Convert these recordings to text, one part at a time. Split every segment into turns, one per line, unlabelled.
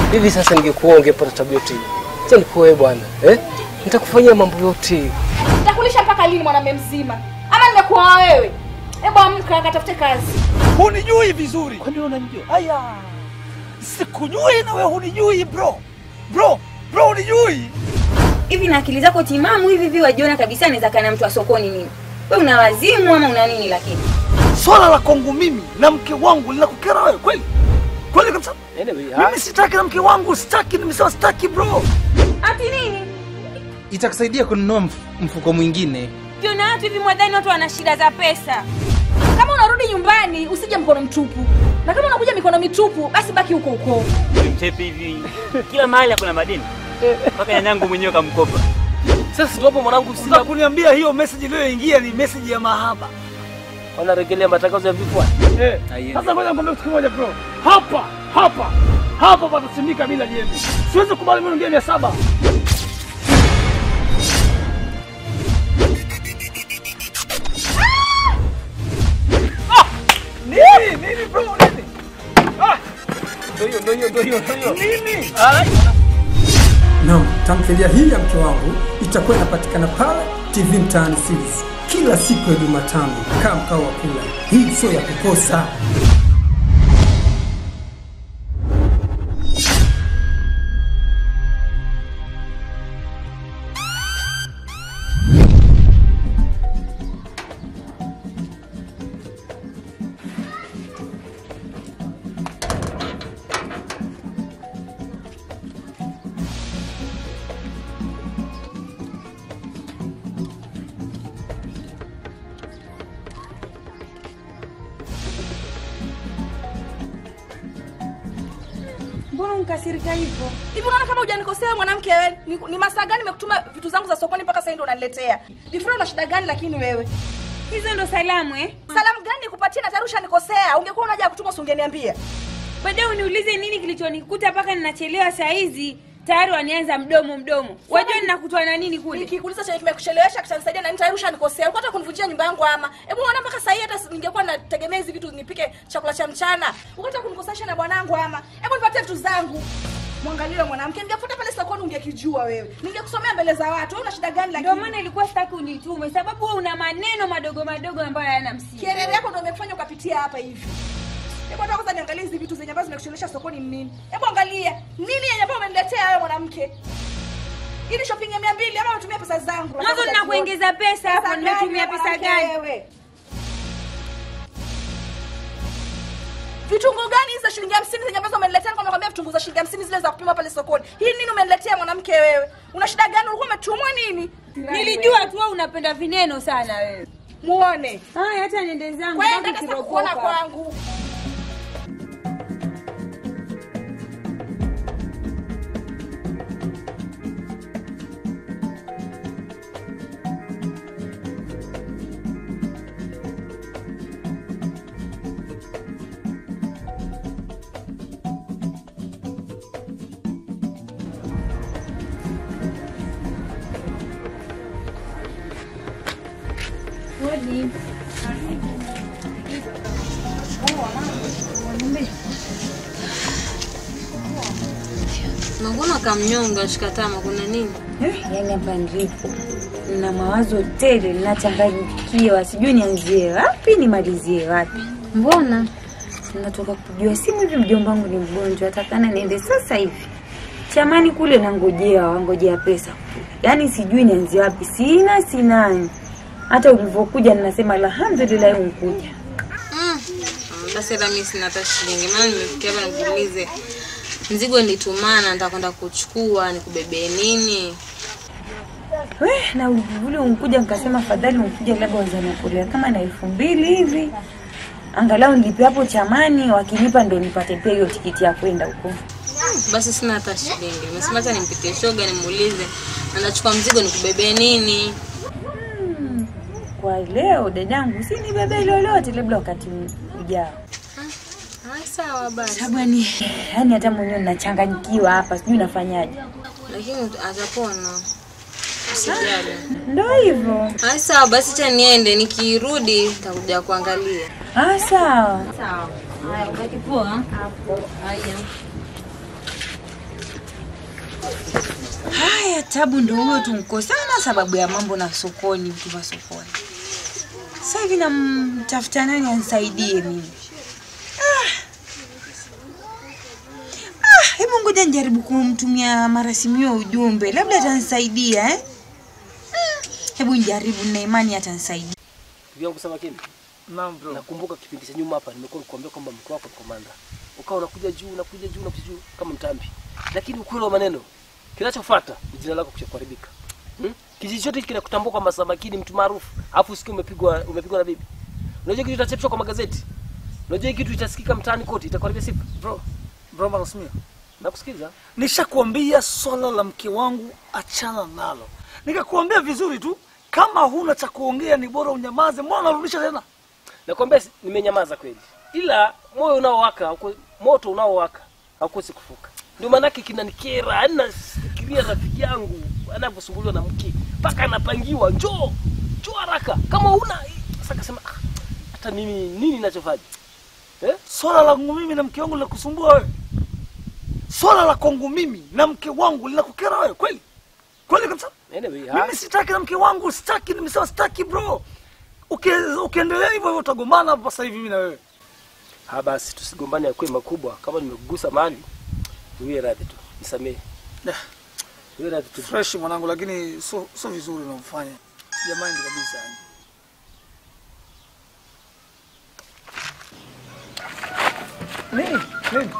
Hivi sasa ningekuwa ungepata tabia yote hii. Acha nikuoe bwana. Eh? Nitakufanyia mambo yote.
Nitakulisha mpaka lini mwanamume mzima? Ama nimekuoa wewe? Hebu amka katafute kazi.
Hunijui vizuri. Kwani unanijua? Aya. Sikujui na wewe hunijui bro. Bro, bro hunijui.
Hivi na akili zako timamu hivi hivi wajiona kabisa anaweza kana mtu wa sokoni nini? Wewe una wazimu ama una nini lakini?
Swala la kwangu mimi na mke wangu linakukera wewe kweli? Kweli kabisa?
Anyway,
Mimi sitaki na mke wangu, sitaki, nimesema sitaki bro.
Ati nini?
itakusaidia kununua mf- mfuko mwingine.
Kiona watu hivi mwadhani watu wana shida za pesa.
Kama unarudi nyumbani usije mkono mtupu. Na kama unakuja mikono mitupu basi baki huko huko.
Mchepi hivi kila mahali kuna madeni mpaka nyanyangu mwenyewe kamkopa.
Sasa tuwapo mwanangu
Sasa
sina
kuniambia hiyo message iliyoingia ni message ya mahaba.
wanarejelea matangazo ya vifua.
Eh. Sasa ngoja nikwambie kitu kimoja bro. Hapa, hapa, hapa patasimika bila jembe. Siwezi kubali mimi ngine mia saba. Ah! Nini? Nini bro? Nini? Ah!
Ndio hiyo, ndio hiyo, ndio hiyo, ndio hiyo.
Nini?
Naam, tamthilia hii ya mke wangu itakuwa inapatikana pale TV Mtaani Series kila siku ya Jumatano. Kaa mkao wa kula, hii sio ya kukosa.
Mbona unkasirika hivyo?
Hivi unaona kama hujanikosea mwanamke wewe? Ni, ni masaa gani nimekutuma vitu zangu za sokoni mpaka sasa ndio unaniletea? Difra una shida gani lakini wewe?
Hizo ndo salamu eh?
Salamu gani nikupatie na tayari ushanikosea? Ungekuwa unaja kutuma usingeniambia.
Baadaye uniulize nini kilichonikuta mpaka ninachelewa saa hizi. Tayari wanianza mdomo mdomo. Wajua ninakutwa na nini kule?
Nikikuuliza chenye kimekuchelewesha kitanisaidia na nini tayari ushanikosea. Ulikuwa hata kunivunjia nyumba yangu ama. Hebu unaona mpaka sasa hii hata ningekuwa nategemea hizi vitu nipike chakula cha mchana. Ulikuwa hata kunikosesha na bwanangu ama. Hebu nipatie vitu zangu. Mwangalie wewe mwanamke, ningefuta pale sokoni ungekijua wewe. Ningekusomea mbele za watu. Wewe una shida gani lakini?
Ndio maana ilikuwa sitaki unitume sababu wewe una maneno madogo madogo ambayo hayana msingi.
Kielele yako ndio imekufanya ukapitia hapa hivi. Hebu hata kwanza niangalie hizi vitu zenye ambazo zimekuchelewesha sokoni ni nini. Hebu angalia. Nini yenye ambayo umeniletea wewe mwanamke? Hii ni shopping ya 200 ama unatumia pesa zangu?
Mwanzo ninakuongeza pesa hapo, nimetumia pesa gani?
Wewe. Vitunguu gani hizi za shilingi 50 zenye ambazo umeniletea? Nilikuwa nakwambia vitunguu za shilingi 50 zile za kupima pale sokoni. Hii nini umeniletea mwanamke wewe? Una shida gani? Ulikuwa umetumwa nini?
Nilijua tu wewe unapenda vineno sana wewe.
Muone.
Haya hata niende zangu.
Kwenda
baki
sasa
kiropoka.
kuona kwangu.
Mbona kamnyonga shikatama kuna nini?
Yaani hapa nilipo na mawazo tele, ninachanganyikiwa, sijui nianzie wapi nimalizie wapi.
Mbona?
Natoka kujua simu hivi, mjomba wangu ni mgonjwa, atakana niende sasa hivi chamani kule, nangojea wangojea pesa, yaani sijui nianzie wapi, sina sinani. Hata ulivyokuja ninasema alhamdulillah, unkuja
Mm. Basi hata mimi sina hata shilingi. Maana nimefikia hapa nikuulize. Mzigo nilitumana nitakwenda kuchukua nikubebee nini?
we na ule unkuja, nikasema fadhali unkuja, labda wazanakolea kama na elfu mbili hivi angalau nilipe hapo chamani, wakinipa ndo nipate pia hiyo tikiti ya kwenda huko.
Basi sina hata shilingi. Nimesema hata nimpitie shoga nimuulize. Na nachukua mzigo nikubebee nini?
Kwa leo dadangu, si nibebe lolote, labda wakati ujao.
Ah, sawa basi.
Sabani, yani hata mwenyewe ninachanganyikiwa hapa, sijui nafanyaje.
Lakini atapona. Usijali.
Ndo hivyo.
Ah, sawa basi cha niende nikirudi nitakuja kuangalia.
Ah, sawa.
Sawa. Haya, baki poa. Haya.
Haya, tabu ndo huyo tumkosana sababu ya mambo na sokoni, vitu vya sokoni. Sasa hivi namtafuta nani anisaidie mimi? Ah. Ah, hebu ngoja nijaribu kumtumia marasimio ujumbe, labda atanisaidia eh? Mm, Hebu nijaribu, nina imani atanisaidia.
Ndugu yangu Samakini,
Naam bro.
nakumbuka kipindi cha nyuma hapa nimekuwa nikwambia kwamba mke wako ni komanda, ukawa unakuja juu unakuja juu unakuja juu kama mtambi, lakini ukweli wa maneno kinachofuata ni jina lako kucha kuharibika. Hmm? Kijiji chote kinakutambua kwamba Samakini mtu maarufu, alafu usikie umepigwa umepigwa na bibi. Unajua kitu itachapishwa kwa magazeti, unajua kitu itasikika mtaani kote, itakuharibia sifa.
Bro. Bro Marasimio.
Nakusikiza.
Nishakuambia swala la mke wangu achana nalo. Nikakuambia vizuri tu kama huna cha kuongea ni bora unyamaze. Mbona unarudisha tena?
Nakwambia si- nimenyamaza kweli, ila moyo unaowaka hauko- moto unaowaka haukosi kufuka. Ndio maanake kinanikera, yaani nafikiria rafiki yangu anavyosumbuliwa na mke mpaka anapangiwa njoo njoo haraka, kama una sasa kasema "Ah, hata mimi nini ninachofanya eh?
Swala la kwangu mimi na mke wangu linakusumbua wewe? Swala la kwangu mimi na mke wangu linakukera wewe kweli? Kweli kabisa?
Anyway, ha?
Mimi sitaki na mke wangu, sitaki, nimesema sitaki bro. Uke, ukiendelea hivyo hivyo utagombana hapa sasa hivi mimi na wewe.
ha, basi tusigombane ya kwema kubwa. Kama nimekugusa mahali, niwie radhi tu, nisamehe,
Dah,
niwie radhi tu.
Fresh mwanangu, lakini sio sio vizuri unaofanya. Jamani kabisa yani. Nini? Nini?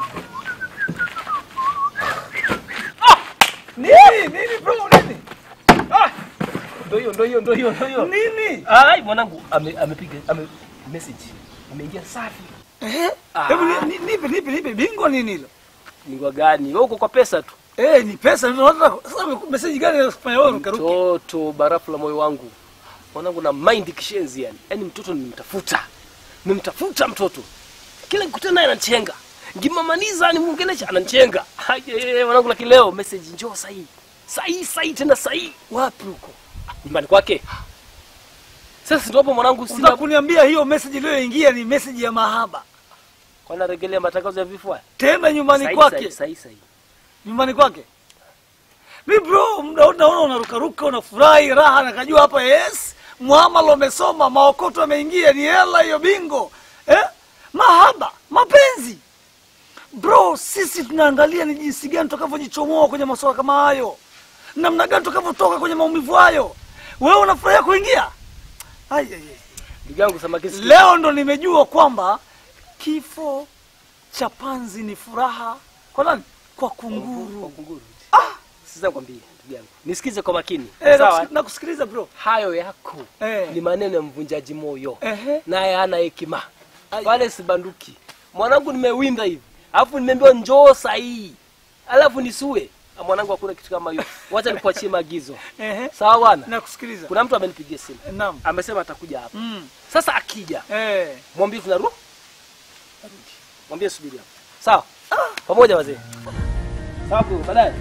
Ah! Nini? Nini bro? Nini? Ah!
Ndio hiyo, ndio hiyo, ndio hiyo, ndio hiyo.
Nini?
Ai, mwanangu ame- amepiga ame message imeingia safi.
Eh?
Ah.
Hebu ni- ni- nipe nipe nipe bingo nini hilo?
Ni gani? Wewe uko kwa pesa tu.
Eh, ni pesa ndio nataka. Sasa message gani inafanya wewe rukaruka?
Mtoto barafu la moyo wangu, mwanangu na mind kishenzi yani. Yaani mtoto nimemtafuta, nimemtafuta mtoto, kila nikutana naye ananichenga, ngimamaniza nimuongelesha ananichenga. Haye mwanangu, lakini leo message njoo sahi sahi sahi, tena sahi.
Wapi huko?
Nyumbani kwake. Sasa ndio hapo mwanangu,
Unataka
sina
kuniambia hiyo message iliyoingia ni message ya mahaba.
kwa naregelea matangazo ya vifo haya.
Tena nyumbani
Sahi,
kwake.
sahi, sahi, sahi.
nyumbani kwake. Mi bro, muda wote naona unarukaruka, unafurahi raha, nakajua hapa yes, muamala umesoma, maokoto ameingia, ni hela hiyo bingo eh? Mahaba, mapenzi bro, sisi tunaangalia ni jinsi gani tutakavyojichomoa kwenye masuala kama hayo, namna gani tutakavyotoka kwenye maumivu hayo. Wewe unafurahia kuingia? Ai, ai, ai.
Ndugu yangu Samakisi,
Leo ndo nimejua kwamba kifo cha panzi ni furaha kwa nani? Kwa kunguru.
kunguru. Sasa nikwambie ndugu yangu, nisikize kwa makini.
Eh,
Sawa?
nakus- nakusikiliza bro.
Hayo yako
Eh.
ni maneno ya mvunjaji moyo,
Ehe.
naye hana hekima, wale sibanduki. Mwanangu, nimewinda hivi alafu nimeambiwa njoo sahihi, alafu nisue. Ah, Mwanangu, hakuna kitu kama hiyo. Wacha nikuachie maagizo,
Ehe.
sawa bwana?
Nakusikiliza.
Kuna mtu amenipigia simu,
Naam.
amesema atakuja hapa.
Mm.
Sasa akija,
Eh.
mwambie tunarudi, mwambie subiri hapa, sawa? Pamoja wazee, sawa bro, baadaye.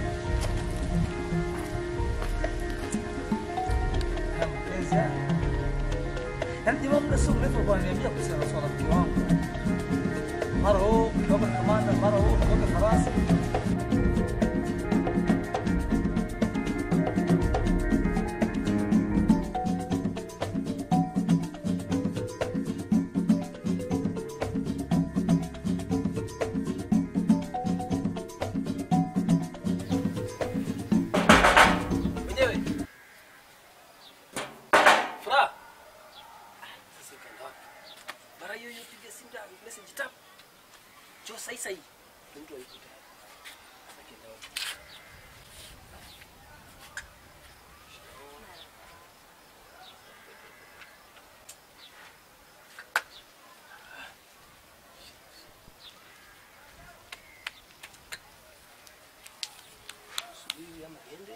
Yaani jamaa muda sio mrefu alikuwa ananiambia kuhusiana na swala la mke wangu. Mara huu kutoka kamanda, mara huu kutoka farasi.
Mwenyewe. Furaha. Sasa ikaenda wapi? Mara hiyo hiyo piga simu da message tap. Jo sahi sahi. Ndio mtu alikuta. Sasa ikaenda wapi? Subiri ama niende.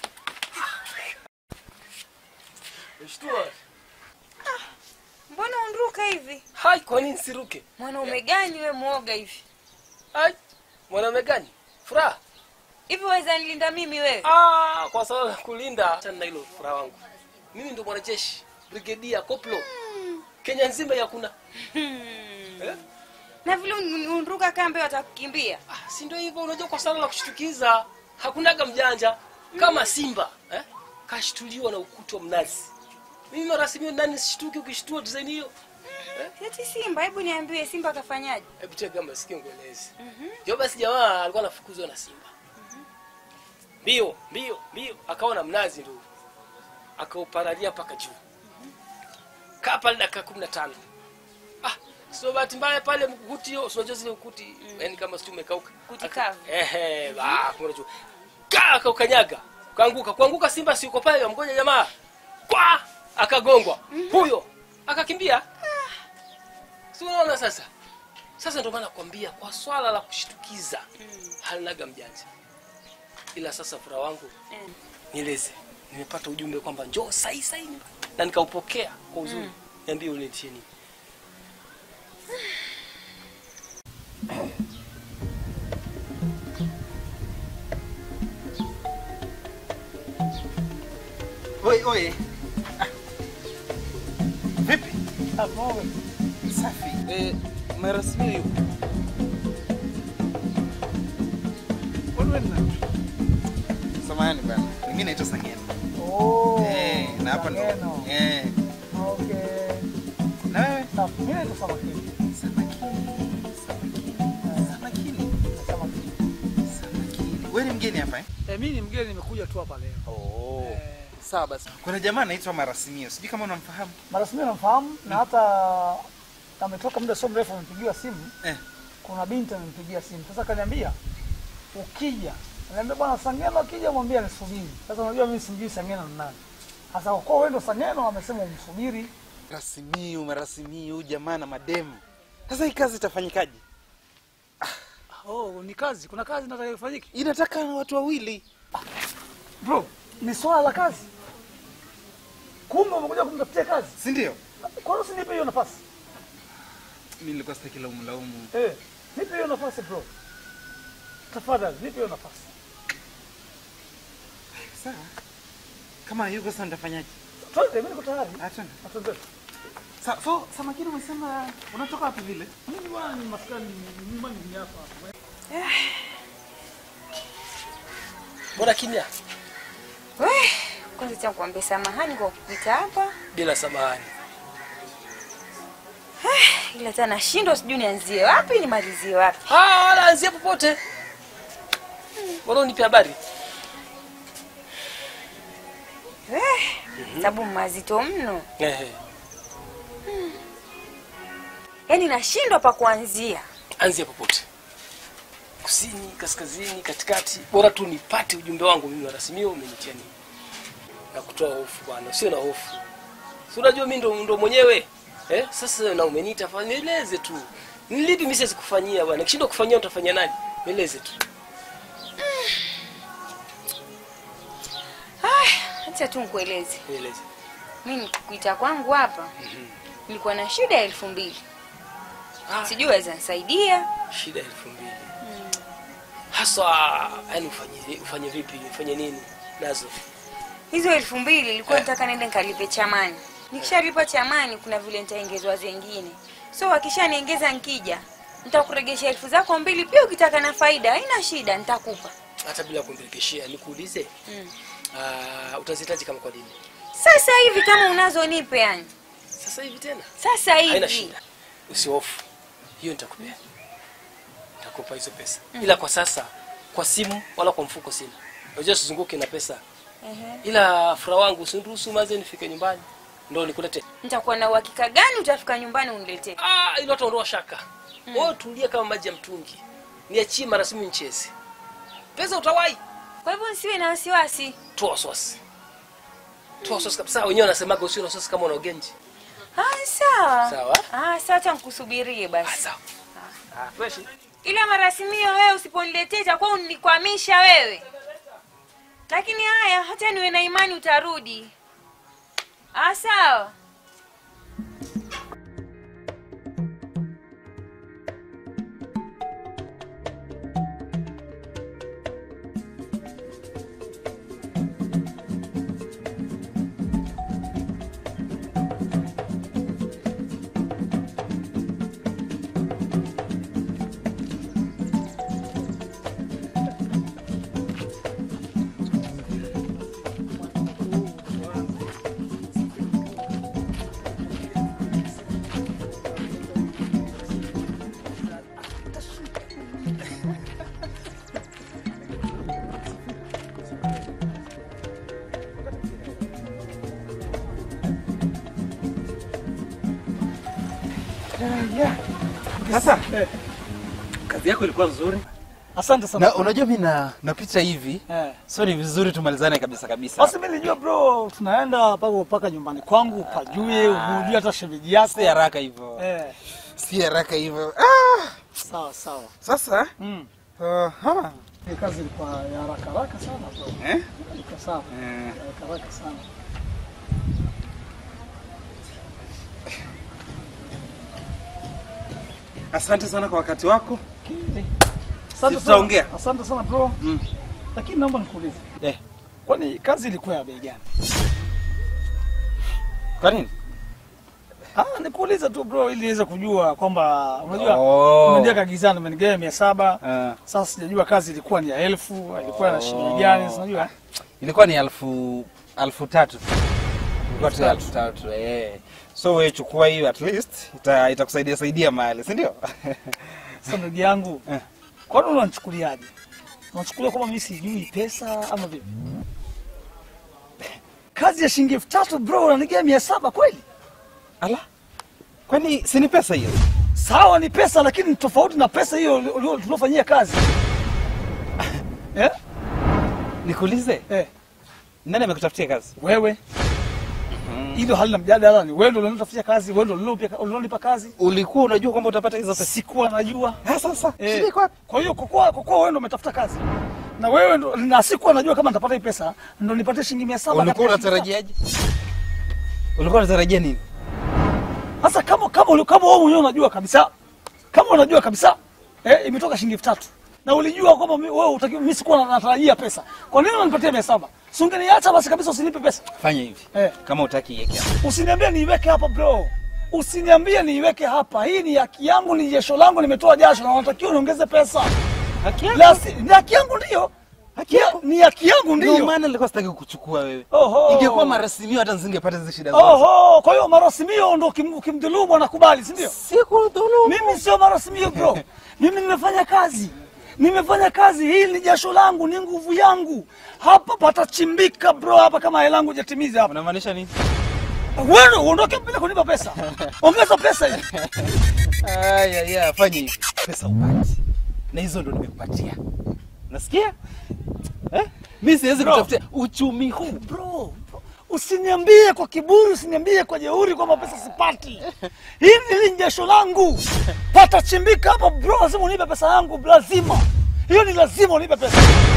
Mshtua.
Mbona unruka hivi?
Hai, kwa nini siruke?
Mwanaume gani we mwoga hivi?
Hai, mwanaume gani? Furaha.
Hivi waweza nilinda mimi wewe?
Ah, kwa sababu ya kulinda. Achana na hilo furaha wangu. Mimi ndo mwanajeshi, brigedia, koplo. Kenya nzima yakuna. Eh?
Na vile un- unruka kambe watakukimbia.
Ah, si ndio hivyo unajua kwa sana la kushtukiza. Hakunaga mjanja. kama simba eh? kashtuliwa na ukuta wa mnazi mimi marasimio nani sishtuki ukishtua design hiyo
Eti Simba, hebu niambie Simba kafanyaje?
hebu tega masikio nguelezi jo basi jamaa alikuwa anafukuzwa na simba mbio mbio mbio akaona mnazi ndio akauparalia mpaka juu kaa pale dakika kumi na tano ah, sio bahati mbaya pale mkuti hiyo unajua zile ukuti yani kama sijui umekauka
Kuti
Aka-
kavu.
ehe ah, kuna juu kaa akaukanyaga kaanguka kuanguka simba si uko pale mgoja jamaa kwa akagongwa huyo akakimbia si unaona sasa sasa ndio maana nakwambia kwa swala la kushtukiza halinaga mjanja ila sasa furaha wangu nieleze nimepata ujumbe kwamba njoo sahi sahi na nikaupokea kwa uzuri niambie uniletie nini
Oi, oi. Ah. Vipi? Safi. Eh, marasmi yuko. Samahani bana. Mimi naitwa Sangena.
Oh,
Eh, na hapa ndo.
Sangeno.
Eh,
Okay.
na wewe?
Safi. Mimi naitwa Samakini.
Samakini. Samakini. Samakini.
Samakini.
Samakini. Wewe ni mgeni hapa eh?
Eh, mimi ni mgeni nimekuja tu hapa leo.
Oh.
Eh,
Sawa basi. Kuna jamaa anaitwa Marasimio. Sijui kama unamfahamu.
Marasmi namfahamu na hata ametoka muda sio mrefu amepigiwa simu.
Eh.
Kuna binti amempigia simu. Sasa kaniambia ukija, ananiambia bwana Sangeno akija mwambie anisubiri. Sasa unajua mimi simjui Sangeno ni nani. Sasa kwa kuwa wewe ndo Sangeno amesema umsubiri.
Marasimio, Marasimio, jamaa na mademu. Sasa hii kazi itafanyikaje?
Oh, ni kazi. Kuna kazi nataka ifanyike.
Inataka watu wawili.
Bro, ni swala la kazi. Kumbe umekuja kumtafutia kazi.
Si ndio?
Kwa nini usinipe hiyo nafasi?
Mimi nilikuwa sitaki laumu laumu.
Eh, nipe hiyo nafasi bro. Tafadhali, nipe hiyo nafasi.
Sawa. Kama yuko sasa nitafanyaje?
Twende, mimi niko tayari.
Ah, twende.
Atende.
Sa, so Samakini umesema unatoka wapi vile?
Mimi bwana ni maskani, ni nyumbani ni hapa.
mbona kimya
Weh, kwanza cha kuambia samahani kwa kupita hapa,
bila samahani
ila tena nashindwa sijui nianzie wapi nimalizie wapi.
Ah, wala anzia popote mbona unipe habari
Weh, sababu mazito mno,
Ehe.
yaani nashindwa pa kuanzia.
anzia popote kusini kaskazini katikati bora tu nipate ujumbe wangu mimi warasimio umenitia nini na kutoa hofu bwana sio na hofu si unajua mimi ndo, ndo mwenyewe eh? sasa na umeniita fa- nieleze tu nilipi mimi siwezi kufanyia bwana kishindwa kufanyia utafanyia nani nieleze tu
Aya, acha tu nikueleze,
nieleze
mimi kuita kwangu hapa nilikuwa na shida ya elfu mbili
Ah.
sijui waweza nisaidia.
shida elfu mbili haswa yani ufanye ufanye vipi ufanye nini nazo
Hizo elfu mbili nilikuwa
Eh.
nataka nende nikalipe chamani. Nikishalipa chamani, kuna vile nitaongezwa zengine, so wakishaniongeza nkija nitakuregesha elfu zako mbili, pia ukitaka na faida haina shida, nitakupa.
hata bila kumrekeshea nikuulize
Mm.
uh, utazihitaji kama kwa lini
Sasa hivi kama unazo nipe, yani
sasa hivi tena
sasa
haina
hivi.
shida usihofu hiyo nitakupea nitakupa hizo pesa ila kwa sasa kwa simu wala kwa mfuko sina unajua sizunguke na pesa
Ehe.
ila furaha wangu usiniruhusu maze nifike nyumbani ndo nikulete
Nitakuwa na uhakika gani utafika nyumbani uniletee?
ah ilo ataondoa shaka mm. wewe tulia kama maji ya mtungi niachie marasimu nicheze pesa utawai
Kwa hivyo nisiwe na wasiwasi.
toa wasiwasi toa wasiwasi kabisa wenyewe wanasemaga usio na wasiwasi kama una ugenji
Ah, sawa.
Sawa.
Ah, sawa, acha nikusubirie
ah
basi.
sawa ah fresh
Ila marasimio wewe usiponiletea itakuwa unikwamisha wewe. Lakini haya, hata niwe na imani utarudi. Ah, sawa.
Sasa kazi yako ilikuwa nzuri.
Asante sana.
Na unajua mimi na napita hivi.
Eh.
So ni vizuri tumalizane kabisa kabisa.
Basi mimi nilijua bro, tunaenda mpaka mpaka nyumbani kwangu pajue, ujue hata shemeji yako.
Si haraka hivyo.
Eh,
Si haraka hivyo. Ah,
sawa sawa.
sasa
Mm.
aha.
Hii kazi ilikuwa ya haraka haraka sana bro.
Eh?
Ilikuwa sawa.
Eh.
Haraka haraka sana.
Asante sana kwa wakati wako.
Asante
Si tutaongea?
sana. Asante sana bro.
Mm.
Lakini naomba nikuulize.
Eh.
Kwani kazi ilikuwa ya bei gani?
Kwa nini?
Ah, nikuulize tu bro ili niweze kujua kwamba unajua
Oh.
umeniambia kagizana umenigawa mia saba.
Ah.
Sasa sijajua kazi ilikuwa ni ya elfu, ilikuwa na shilingi gani, si unajua?
Ilikuwa ni elfu elfu tatu. Ilikuwa tu elfu tatu. Eh. So wewe chukua hiyo at least ita itakusaidia saidia mahali, si ndio?
Sasa ndugu yangu,
Eh.
kwani unanichukuliaje? Unachukulia kwamba mimi sijui pesa ama vipi? Kazi ya shilingi elfu tatu bro, unanigawa mia saba kweli?
Ala. Kwani si ni pesa hiyo?
Sawa, ni pesa, lakini ni tofauti na pesa hiyo ulio- tuliofanyia kazi eh?
Nikuulize,
Eh,
nani amekutafutia kazi?
wewe hilo halina mjadala, ni wewe ndio ulionitafutia kazi, wewe ndio ulionipia- ulionipa kazi.
Ulikuwa unajua kwamba utapata hizo pesa?
Sikuwa najua.
Ah, sasa
Eh,
shida iko wapi?
Kwa hiyo kwa kuwa kwa kuwa wewe ndio umetafuta kazi na wewe ndo, na sikuwa najua kama nitapata hii pesa, ndo nipatie shilingi mia saba.
Ulikuwa
katika shilingi
unatarajiaje? Ulikuwa unatarajia nini?
Sasa kama kama uli- kama wewe mwenyewe unajua kabisa, kama unajua kabisa eh, imetoka shilingi elfu tatu na ulijua kwamba mi- wewe utaki, mimi sikuwa natarajia pesa, kwa nini unanipatia mia saba? Si ungeniacha basi kabisa, usinipe pesa,
Fanya hivi.
Eh.
Kama utaki iweke hapo.
usiniambie niiweke hapa bro, usiniambie niiweke hapa. Hii ni haki yangu, ni jasho langu, nimetoa jasho na unatakiwa niongeze pesa.
Haki yako.
La, si- ni haki yangu ndio,
Haki yako.
ni haki yangu
Ndio
ndio.
maana nilikuwa sitaki kukuchukua wewe.
Oho.
Ingekuwa marasimio hata nisingepata hizo shida zote.
Oho, kwa hiyo marasimio ndo kim- ukimdhulumu anakubali, si ndio?
Sikudhulumu.
Mimi sio marasimio bro, mimi nimefanya kazi, nimefanya kazi. Hii ni jasho langu, ni nguvu yangu. Hapa patachimbika bro, hapa kama hela yangu hajatimiza hapa.
Unamaanisha nini?
Wewe uondoke bila kunipa pesa, ongeza pesa hii.
Aya, ya, fanya hivi. Pesa upati. Na hizo ndo nimekupatia. Nasikia? Eh? Mimi siwezi
Bro.
kutafutia uchumi huu.
Bro, bro, usiniambie kwa kiburi, usiniambie kwa jeuri kwamba pesa sipati. Hili ni jasho langu, patachimbika hapa bro, lazima unipe pesa yangu, lazima. Hiyo ni lazima unipe pesa.